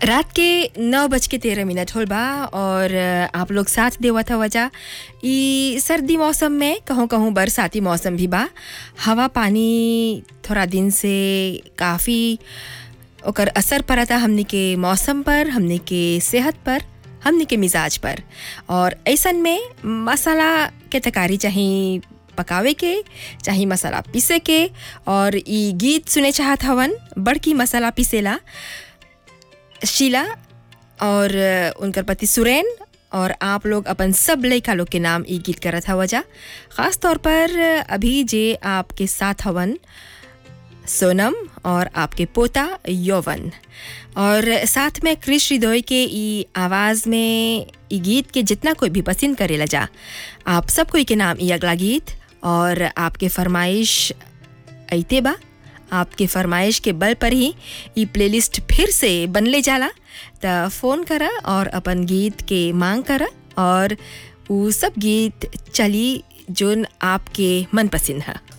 रात के नौ बज के तेरह मिनट होल बा और आप लोग साथ देवत हवा जा ई सर्दी मौसम में कहूँ कहूँ बरसाती मौसम भी बा हवा पानी थोड़ा दिन से काफ़ी ओकर असर पड़ता हमनी के मौसम पर हमनी के सेहत पर हमनी के मिजाज पर और ऐसन में मसाला के तकारी चाहे पकावे के चाहे मसाला पीसे के और ई गीत सुने चाहत हवन बड़की मसाला पीसेला शीला और उनकर पति सुरेन और आप लोग अपन सब लड़का लोग के नाम ई गीत करत हवा जा ख़ास तौर पर अभी जे आपके साथ हवन सोनम और आपके पोता यौवन और साथ में क्रिश हृदय के ई आवाज़ में ई गीत के जितना कोई भी पसंद करेला जा आप सब कोई के नाम ई अगला गीत और आपके फरमाइश अइते बा आपके फरमाइश के बल पर ही ई प्लेलिस्ट फिर से बनले जाला त फ़ोन करा और अपन गीत के मांग करा और वो सब गीत चली जोन आपके मनपसंद है